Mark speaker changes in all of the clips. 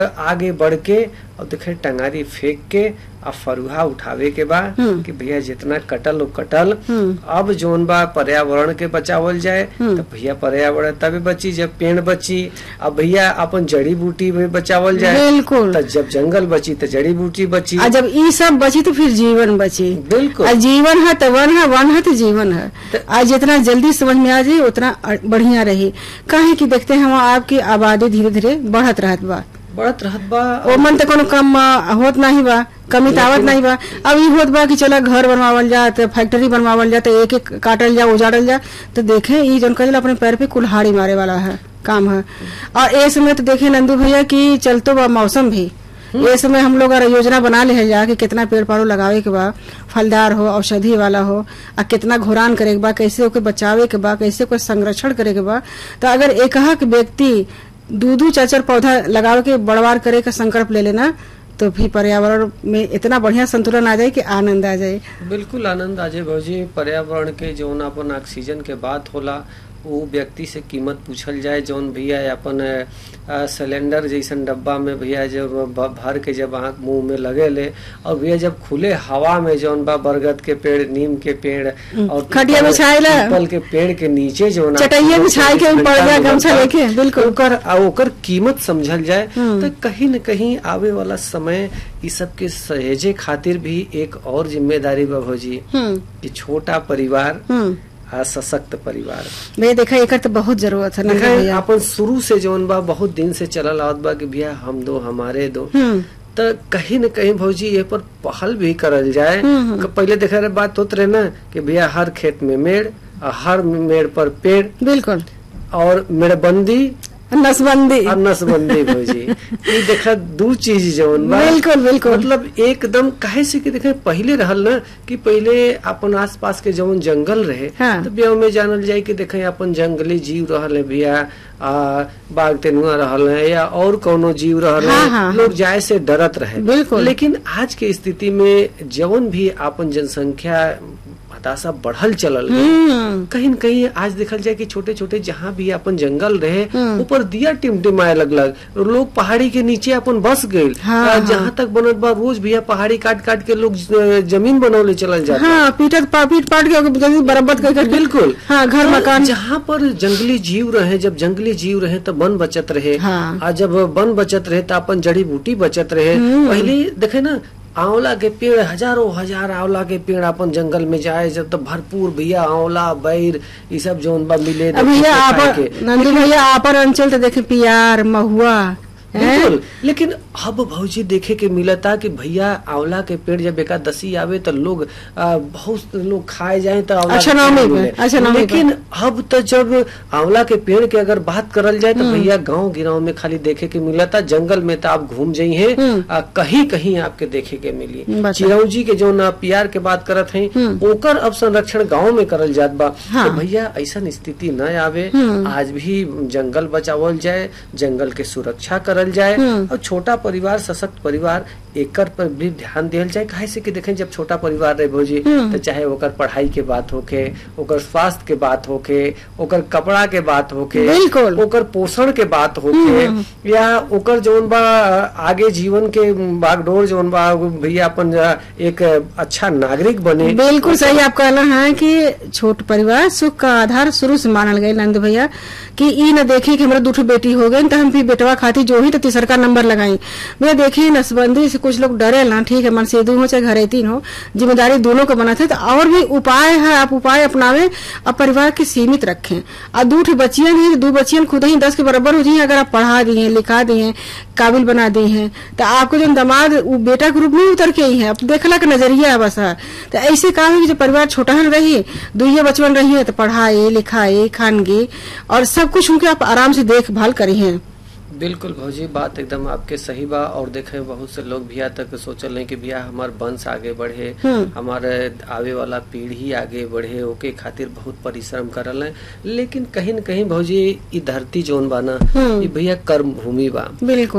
Speaker 1: आगे बढ़ के और देखे टंगारी फेंक के आ फरुहा उठावे के बा
Speaker 2: हम्म।
Speaker 1: कि भैया जितना कटल वो कटल
Speaker 2: हम्म।
Speaker 1: अब जोन बा पर्यावरण के बचावल जाए
Speaker 2: हम्म।
Speaker 1: तो भैया पर्यावरण तभी बची जब पेड़ बची अब भैया अपन जड़ी बूटी भी बचावल जाए
Speaker 2: बिल्कुल
Speaker 1: तो जब जंगल बची तो जड़ी बूटी बची
Speaker 2: आ जब ई सब बची तो फिर जीवन बची
Speaker 1: बिल्कुल
Speaker 2: आ जीवन है तो वन है वन है तो जीवन है
Speaker 1: त-
Speaker 2: आज जितना जल्दी समझ में आ जाए उतना अ- बढ़िया रही काहे कि देखते हैं हम आपकी आबादी धीरे धीरे बढ़त रहत बा
Speaker 1: बढ़त रहत बा
Speaker 2: ओ मन तो कोनो कम अ, होत नहीं बा कमी तावत नहीं बा अब ई होत बा कि चला घर बनवावल जा तो फैक्ट्री बनवावल जा तो एक एक काटल जा उजाड़ल जा तो देखे ई जन कहल अपने पैर पे कुल्हाड़ी मारे वाला है काम है और ए समय तो देखे नंदू भैया कि चलतो बा मौसम भी ये समय हम लोग अगर योजना बना ले जा कि कितना पेड़ पौधे लगावे के बा फलदार हो औषधि वाला हो आ कितना घुरान करे के बा कैसे ओके बचावे के बा कैसे ओके संरक्षण करे के बा तो अगर एक व्यक्ति दू दू चार चार पौधा लगावे के बड़वार करे का संकल्प ले लेना तो भी पर्यावरण में इतना बढ़िया संतुलन आ जाए कि आनंद आ जाए
Speaker 1: बिल्कुल आनंद आजे भौजी पर्यावरण के जौन अपन ऑक्सीजन के बात होला वो व्यक्ति से कीमत पूछल जाए जौन भैया अपन अ, सिलेंडर जैसन डब्बा में भैया जब भ- भर के जब आँख मुंह में लगे ले और भैया जब खुले हवा में जौन बा बरगद के पेड़ नीम के पेड़ और
Speaker 2: खटिया
Speaker 1: पीपल-
Speaker 2: बिछाएला।
Speaker 1: पीपल के पेड़ के नीचे जौन
Speaker 2: चटैया बिछाए के ऊपर जा गमछा लेके, बिल्कुल।
Speaker 1: ओकर आ ओकर कीमत समझल जाए
Speaker 2: हम्म।
Speaker 1: तो कहीं न कहीं आवे वाला समय ई सब के सहेजे खातिर भी एक और जिम्मेदारी बा भौजी
Speaker 2: हम्म
Speaker 1: कि छोटा परिवार
Speaker 2: हम्म
Speaker 1: आ सशक्त परिवार
Speaker 2: भैया देखा एकर तो बहुत जरूरत है नंदू
Speaker 1: देखा
Speaker 2: भैया
Speaker 1: अपन शुरू से जौन बा बहुत दिन से चलल आवत बा कि भैया हम दो हमारे दो
Speaker 2: हम्म
Speaker 1: तो कहीं न कहीं भौजी ये पर पहल भी करल जाए
Speaker 2: हम्म, हम्म।
Speaker 1: कि पहले देखा रहे बात होत रहे ना कि भैया हर खेत में मेड़ और हर मेड़ पर पेड़
Speaker 2: बिल्कुल
Speaker 1: और मेड़बंदी
Speaker 2: नसबंदी
Speaker 1: और नसबंदी भौजी ये देखा दू चीज जौन बा
Speaker 2: बिल्कुल बिल्कुल
Speaker 1: मतलब एकदम काहे से कि देखे पहले रहल ना कि पहले अपन आसपास के जवन जंगल रहे
Speaker 2: हाँ।
Speaker 1: तो ब्याह में जानल जाए कि देखे अपन जंगली जीव रहल है भैया आ बाघ तेनुआ रहल है या और कोनो जीव रहल
Speaker 2: हाँ,
Speaker 1: है
Speaker 2: हाँ,
Speaker 1: लोग जाए से डरत रहे
Speaker 2: बिल्कुल।
Speaker 1: लेकिन आज के स्थिति में जवन भी अपन जनसंख्या हताशा बढ़ल चलल है,
Speaker 2: हम्म
Speaker 1: कहीं न कहीं आज देखल जाए कि छोटे छोटे जहाँ भी अपन जंगल रहे
Speaker 2: हम्म।
Speaker 1: ऊपर दिया टिमटिमाए लगलग लोग पहाड़ी के नीचे अपन बस गए
Speaker 2: हाँ, हाँ।
Speaker 1: जहाँ तक बनत बा रोज भैया पहाड़ी काट काट के लोग ज- जमीन बनौले चलल जाता
Speaker 2: हाँ पीटत पा- पीट पाट के ओके जल्दी बराबर कर कर
Speaker 1: बिल्कुल
Speaker 2: हाँ घर
Speaker 1: तो
Speaker 2: मकान
Speaker 1: जहाँ पर जंगली जीव रहे जब जंगली जीव रहे तो वन बचत रहे
Speaker 2: हाँ।
Speaker 1: आ जब वन बचत रहे तो अपन जड़ी बूटी बचत रहे
Speaker 2: हम्म।
Speaker 1: पहले देखे ना आंवला के पेड़ हजारों हजार आंवला के पेड़ अपन जंगल में जाए जब तो भरपूर भैया आंवला बैर ये सब जोन बा मिले
Speaker 2: अब भैया
Speaker 1: खाए
Speaker 2: आप
Speaker 1: के।
Speaker 2: नंदू भैया आपन अंचल तो देखे पियार महुआ हैं?
Speaker 1: बिल्कुल लेकिन अब भौजी देखे के मिलता कि भैया आंवला के पेड़ जब एकादशी आवे तो लोग आ, बहुत लोग खाए जाए तो आंवला
Speaker 2: अच्छा,
Speaker 1: के पेड़
Speaker 2: नवमी पे,
Speaker 1: मिले।
Speaker 2: अच्छा, नवमी पे।
Speaker 1: लेकिन अब तो जब आंवला के पेड़ के अगर बात करल जाए तो भैया गांव गिराव में खाली देखे के मिलता जंगल में तो आप घूम जाइए
Speaker 2: हम्म।
Speaker 1: आ, कहीं कहीं आपके देखे के मिली
Speaker 2: बता।
Speaker 1: चिरौजी के जो ना पियार के बात करत हैं
Speaker 2: हम्म।
Speaker 1: ओकर अब संरक्षण गांव में करल जात बा
Speaker 2: हाँ।
Speaker 1: तो भैया ऐसा स्थिति न आवे
Speaker 2: हम्म।
Speaker 1: आज भी जंगल बचावल जाए जंगल के सुरक्षा करल जाए
Speaker 2: हम्म।
Speaker 1: और छोटा परिवार सशक्त परिवार एकर पर भी ध्यान दियल जाए काहे से कि देखें जब छोटा परिवार रहे भौजी
Speaker 2: हम्म।
Speaker 1: तो चाहे ओकर पढ़ाई के बात होके ओकर स्वास्थ्य के बात होके ओकर कपड़ा के बात होके
Speaker 2: बिल्कुल।
Speaker 1: ओकर पोषण के बात होके या ओकर जौन बा आगे जीवन के बागडोर जौन बा वो भैया अपन एक अच्छा नागरिक बने
Speaker 2: बिल्कुल सही आप कहना है कि छोट परिवार सुख का आधार शुरू से मानल गए नंद भैया कि ई न देखे कि हमारा दूठो बेटी हो गई तो हम भी बेटवा खाती जो ही तो तीसर का नंबर लगाई मैं देखी नसबंदी से कुछ लोग डरे ना ठीक है मन से दू हो चाहे घरे तीन हो जिम्मेदारी दोनों को बना थे तो और भी उपाय है आप उपाय अपनावे और परिवार के सीमित रखें और दूठ बच्चियां नहीं दो बच्चियां खुद ही दस के बराबर हो जाइए अगर आप पढ़ा दिए लिखा दिए काबिल बना दिए हैं तो आपको जो दामाद वो बेटा के रूप में उतर के ही है अब देखला का नजरिया है बस है। तो ऐसे काम है कि जो परिवार छोटा हन रही दुइये बचपन रही है तो पढ़ाई लिखाई खानगी और सब कुछ उनके आप आराम से देखभाल करी हैं
Speaker 1: बिल्कुल भौजी बात एकदम आपके सही बा और देखे बहुत से लोग भैया तक सोचल हैं कि भैया हमार वंश आगे बढ़े
Speaker 2: हम्म।
Speaker 1: हमारे आवे वाला पीढ़ी आगे बढ़े ओके खातिर बहुत परिश्रम करल है लेकिन कहीं न कहीं भौजी ई धरती जोन बा ना
Speaker 2: हम्म।
Speaker 1: ई भैया कर्म भूमि बा
Speaker 2: बिल्कुल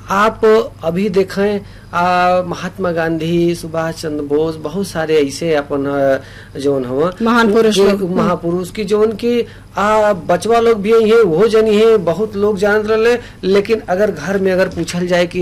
Speaker 1: आप अभी देखें आ, महात्मा गांधी सुभाष चंद्र बोस बहुत सारे ऐसे अपन अ, जौन हवा
Speaker 2: महान पुरुष
Speaker 1: के-
Speaker 2: लोग।
Speaker 1: महापुरुष की जौन की आ बचवा लोग भी है वो जनी है बहुत लोग जानत रहे लेकिन अगर घर में अगर पूछल जाए कि